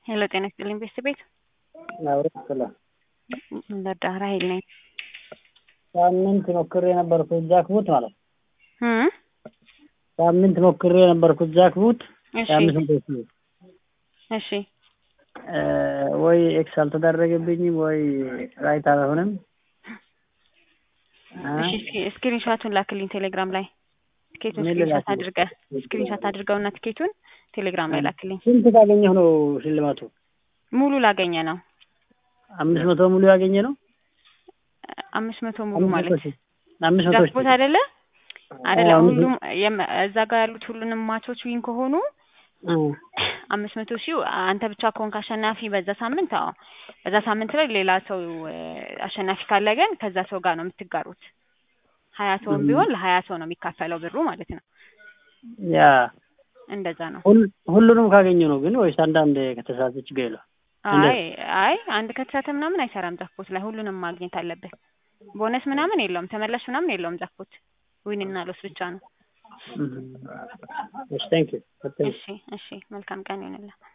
ሄሎ ጤና ይስጥልኝ ቤተሰቤት አብረን ስለ ለዳራ ኃይል ነኝ። ሳምንት ሞክሬ የነበርኩት ጃክቡት ማለት ነው። እም? ሳምንት ሞክሬ የነበርኩት ጃክቡት እሺ የአምስት መቶ ሺህ ብር እሺ እ ወይ ኤክስ አልተደረገብኝም ወይ ራይት አልሆነም። እ እሺ እስኪ ስክሪንሾቱን ላክልኝ ቴሌግራም ላይ ትኬቱን ምን ስክሪንሾት ልላክልህ? አድርገህ ስክሪንሾት አድርገውና ትኬቱን ቴሌግራም ላይ ላክልኝ። ስንት ካገኘሁ ነው ሽልማቱ? ሙሉ ላገኘ ነው አምስት መቶ ሙሉ ያገኘ ነው። አምስት መቶ ሙሉ አምስት መቶ ማለት ሺህ አምስት መቶ ጃክፖት ሺህ አይደለ አይደለ አዎ፣ ሁሉም የም- እዛ ጋር ያሉት ሁሉንም ማቾች ዊን ከሆኑ እ አምስት መቶ ሺህ አንተ ብቻ ከሆንክ አሸናፊ በዛ ሳምንት አዎ በዛ ሳምንት ላይ ሌላ ሰው እ አሸናፊ ካለ ግን ከዛ ሰው ጋር ነው የምትጋሩት ሀያ ሰውም እም። ቢሆን ለሀያ ሰው ነው የሚካፈለው ብሩ ማለት ነው ያ እንደዛ ነው ሁል- ሁሉንም ካገኘሁ ነው ግን ወይስ አንዳንድ ከተሳሳተ ችግር የለውም? አይ አይ አንድ ከተሳተ ምናምን አይሰራም ጃክፖት ላይ ሁሉንም ማግኘት አለብህ ቦነስ ምናምን የለውም ተመላሽ ምናምን የለውም ጃክፖት ዊን እና ሎስ ብቻ ነው እም። እሺ ቴንክ ዩ እሺ እሺ መልካም ቀን ይሆንልህ